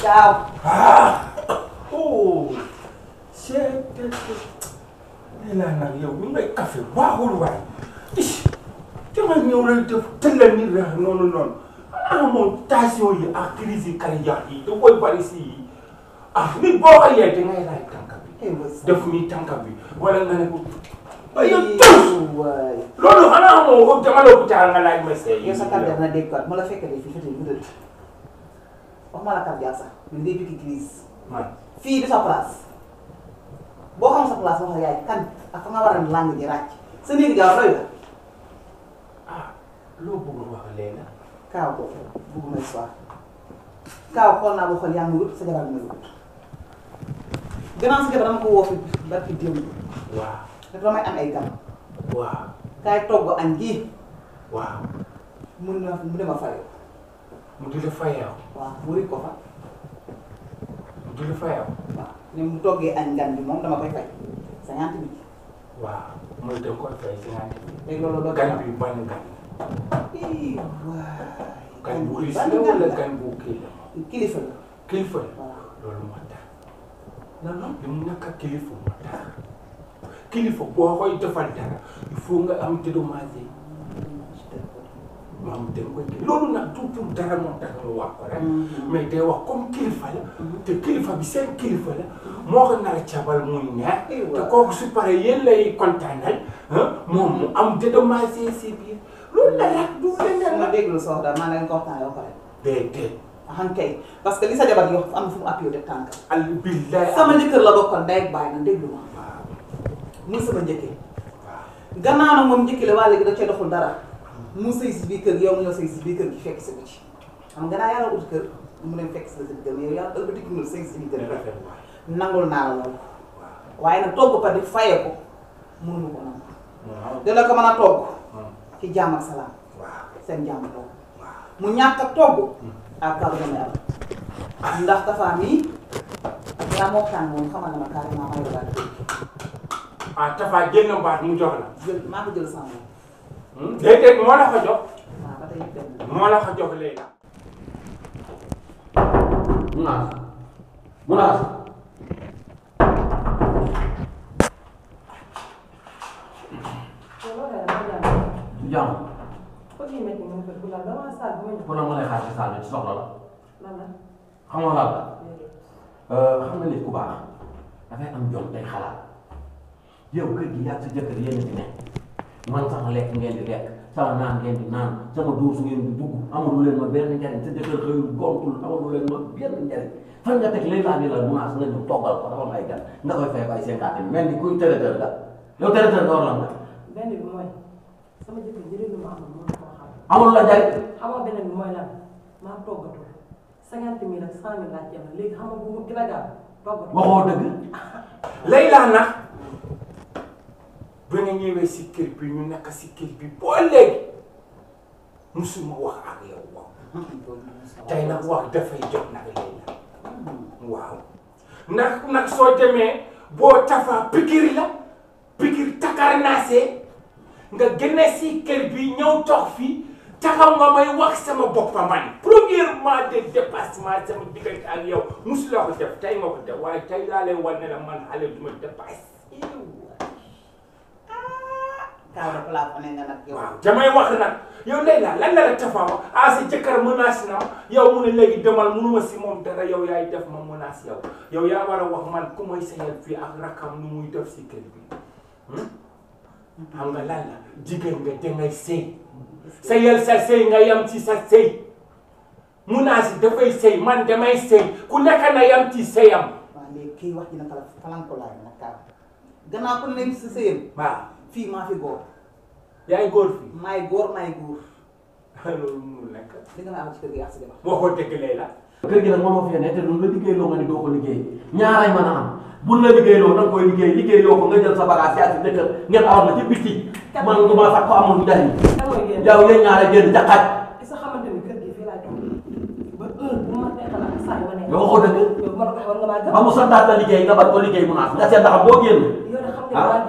gaaw. ah oh c'est nee naa nag yow ni ngay café baaxul waay is dama ñëw rek def tëllal ni rek noonu noonu ah moom tension yi ak crise yi cardiaque yi da koy bari si yi ah nit boo ko yee da ngay raay tànka bi eh wës. def nii tànka bi wala nga ne ko ay yow tus waay. loolu xanaa moo dama la hôpital nga laaj ma seey yow sa cardiaque na dégg quoi mu la fekkee fii fëte bu dëdd wax ma la cardiaque sax ñu ngay piqué crise man fii du sa place boo xam sa place wax la yaay kan ak fa nga war a làng ji ràcc sa néegi jaaw doy la ah loo bëgg wax léegi kaaw ko bugguma histoire kaaw xool naa ba xool yaa ngi wut sa jabar bi nga wut gannaaw sa jabar dama ko woo fi barki démb waaw te damay am ay gan waaw kaay togg añ gi waaw mun na mu dema fayoo mu di la fayeew waaw mu rit ko fa mu di la fayeew waaw ne mu toggee añ gan bi moom dama koy fay cinquante mille waaw mooy da nga koy fay cinquante mille léegi loolu doo gan bi ban gan ii waay gan bu riis ban la gan wala la gan bu kii la kilifa la kilifa la waaw loolu moo tax non non li mu nekk ak kilifa moo tax kilifa boo koy defal dara il faut nga am dédommagé maam da nga koy kii loolu nag tout pour dara moo tax nga wax ko rek mais day wax comme kilifa la te kilifa bi seen kilifa la moo ko nar a cabal muy neex te kooku su paree yéen lay kontaanal ah moom mu am dédommagé si biir loolu la rek du leneen ma la déglu sa wax daal maa ngi ko waxtaanee ba pare déedéet xam kay parce que li sa jabar di wax am na fu mu appuyé def tànk al billahi sama njëkkër la bokkoon ndey ak baay na déglu ma waaw muy sama njëkkee waaw gannaaw nag moom njëkkee la waa léegi da cee doxul dara mu sëy si biir kër gi yow mu ñëw sëy si biir kër gi fekk si ko ci xam nga naa yàlla ut kër mu dem fekk si la si biir kër mais yow yàlla ëlbati nga sëy si biir kër gi rafet waay nangul naa la loolu waaw waaye nag togg pa di fayee ko mënuñu ko nangu waaw dina ko mën a togg Hmm. ci jàmm ak salaam waaw seen jàmm togg waaw mu ñàkk a togg ak kaw dama am ndax dafa mii yaa moo tàng moom xamal na ma carrément may la ah Tafa jël na mbaat mu jox la jël maa ko jël sama moom Hmm? déedéet moo la ko jox waaw ba tey it benn moo la ko jox léegi Munaas Munaas du jàmm pour la ma lay xaar ci saal bi ci soxla la xam nga lan la xam nga nit ku baax dafay am jom day xalaat yow kër gi yàgg sa jëkkër yéen a fi nekk man sama lekk ngeen di lekk sama naan ngeen di naan sama duus ngeen di dugg amalu leen ma benn njariñ sa jëkkër xëyul gontul amalu leen ma benn njariñ fan nga teg léegi laa ni la munaas nga ñëw toggal ko dafa am ay gan nga koy fay ko ay cinquante mille mel ni kuy traiteur nga yow traiteur nga war lan nga benn bi mooy sama jëkkër njëriñ lu ma amoon mënu koo xam amul la njariñ xamoo beneen bi mooy lan maa toggatul cinquante mille ak cent mille laa ci am léegi xam nga bu mu gën a gaaw toggatul waxoo dëgg Layla nag ba nga ñëwee si kër bi ñu nekk si kër bi boo léegi musuma wax ak yow wax tey nag wax dafay jot nag Layla waaw ndax nag soo demee boo tafa pikir la pikir takar naasee nga génne si kër bi ñëw toog fii taxaw nga may wax sama boppa man premièrement de dépassement sama diggante ak yow musuloo ko def tey nga ko def waaye tey laa lay wan ne la man xale du ma dépasse kaaw de plafonné nga nag yow waaw damay wax nag yow Layla lan la la tafa wax ah sa jëkkër menace na ma yow mu ne léegi demal munuma si moom dara yow yaay def ma menace yow yow yaa war a wax man ku may sayal fii ak rakam nu muy def si kër bi hmm? xam nga lan la jigéen nga dangay sëy sayal sa sëy nga yam ci sa sëy menace dafay sëy man damay sëy ku nekk na yam ci sëyam waaw léegi kii wax ji nag fala falanko laay nag kaaw gannaaw ku ne si sëyam waaw fii maa fi góor yaay góor fii maay góor maay góor loolu munul nekk di nga ma am ci kër gi ak sa jabar waxoo dëgg Layla kër gi nag mënoo fi ne te lu la liggéey loo nga ni doo ko liggéey ñaaray mën a am buñ la liggéey loo da nga koy liggéey liggéey loo ko nga jël sa bagage yaa si dëkk ngeen awal ma ci biti man du ma fat ko amul njariñ kan mooy génn yow yéen ñaare génn jaxaaj ki sa xamante ni kër gi fii laay toog ba heure bu ma neexal ak saa yu ma neex yow waxoo dëgg yow ma la ko war nga maa gëm ba mu santaat la liggéey nga bañ ko liggéey mu naas nga seet ndax boo génn yow de xam Ah. nga waa yow bokk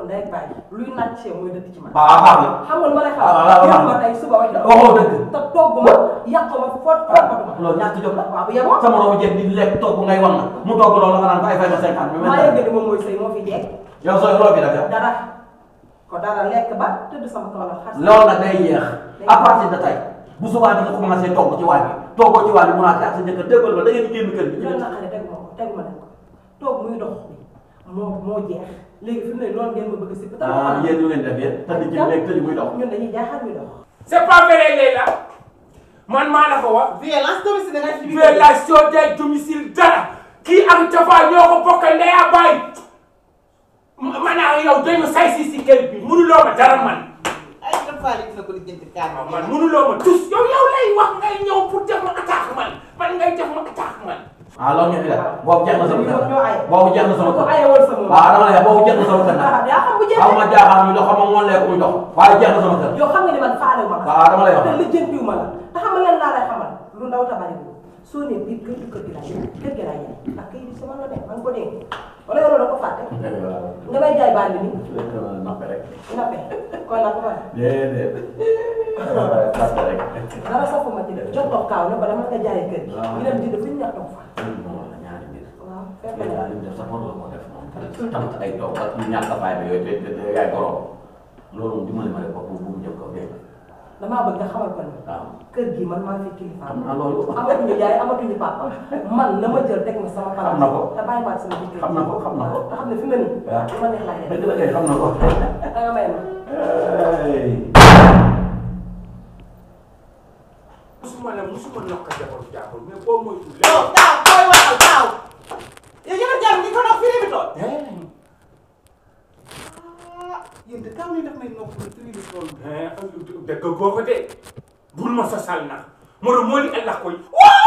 ndey ak baay luy naaj ci yow mooy dëkk ci man. waaw baax na xam nga lu ma lay waaw waaw xam waaw ma tey suba wax dëgg. waxoo dëgg te togg ma yàq ma foot foot ma. loolu ñàkk jom la waaw bu yeboo. sama robo jeeg di lekk togg ngay wan na mu togg loolu nga naan ko ay fay ma cinquante mi maa yëg ni moom mooy sëy moo fi jeeg. yow sooy loo fi def yow dara ko dara lekk ba tëdd sama kaw la xas. loolu nag day yéex à partir de tey bu subaa di nga commencé togg ci waañ bi toggoo ci waañ bi mun a ak sa jëkkër déggal ba da ngeen di génn kër bi loolu naqare tegu ma ko tegu ma leen ko toog muy dox moo moo jeex léegi fi mu ne loolu ngeen ma bëgg si. ah yéen ñu ngeen def yéen tëdd ci néeg tëdd muy dox ñun dañuy jaaxal muy dox. c'est pas vrai Leila man maa la ko wax violence domicile nga ci biir violation des domicile dara kii ak Tafa ñoo ko bokkal ndey ak baay man ak yow dañu say si si kër bi mënuloo ma dara man ay dafa li dina ko lijjanti kaar waaw man mënuloo ma tus yow yow lay wax ngay ñëw pour def ma attaque man man ngay def ma attaque man ah loolu ñu fi def boobu jeex na sama kër ñoo aye. boobu jeex na sama ko kër aye woon sama waaw dama lay wax boobu jeex na sama kër nag ah yaa xam bu jeexee. xaw ma jaaxal muy dox xaw ma moon leeku muy dox waaye jeex na sama kër yow xam nga ni man faale ma la. waaw dama lay wax te lijjantiw ma la te xam nga lan laa lay xamal lu ndaw ta bari bu soo nee biir kër gi kër gi laa yem kër gi laa yem ak kër gi sama la ne man ko dégg wala yow da ko fàtte nga may jaay baal bi ni nappe rek nappe kon nag ma déedéet nappe rek dara safuma ci def jox dox kaaw ne ko dama nga jaayee kër gi waaw. ñu dem jënd fu ñu ñax dox fa moom la ñaari mbir waaw fekk yéen na daal li mu def sax war la ko def moom tamit ay toog ak yu ñàkk a fayda yooyu te te yaay borom loolu moom dimbali ma rek bopp bu mu jëm kaw dégg nga damaa bëgg nga xamal ko ni waaw kër gi man maa fi kilifa xam naa loolu amatuñu yaay amatuñu papa man la ma jël teg ma sama place Xam na ko. te bàyyi ma sama jëkkër xam na ko xam na ko te xam ne fi nga nii waaw. lu ma neex laay def dëgg la kay xam na ko da nga may ma Hey. musuma la musuma nokk jabaru jàppul mais boo moytu yow taaw booy waxal taaw yow jabar jàmm ni ko nopp fii bi tool léegi ah yéen de taaw ni daf may nopp fii bi tool dëgg boo ko de bul ma sosal nag moro moo li allah koy waa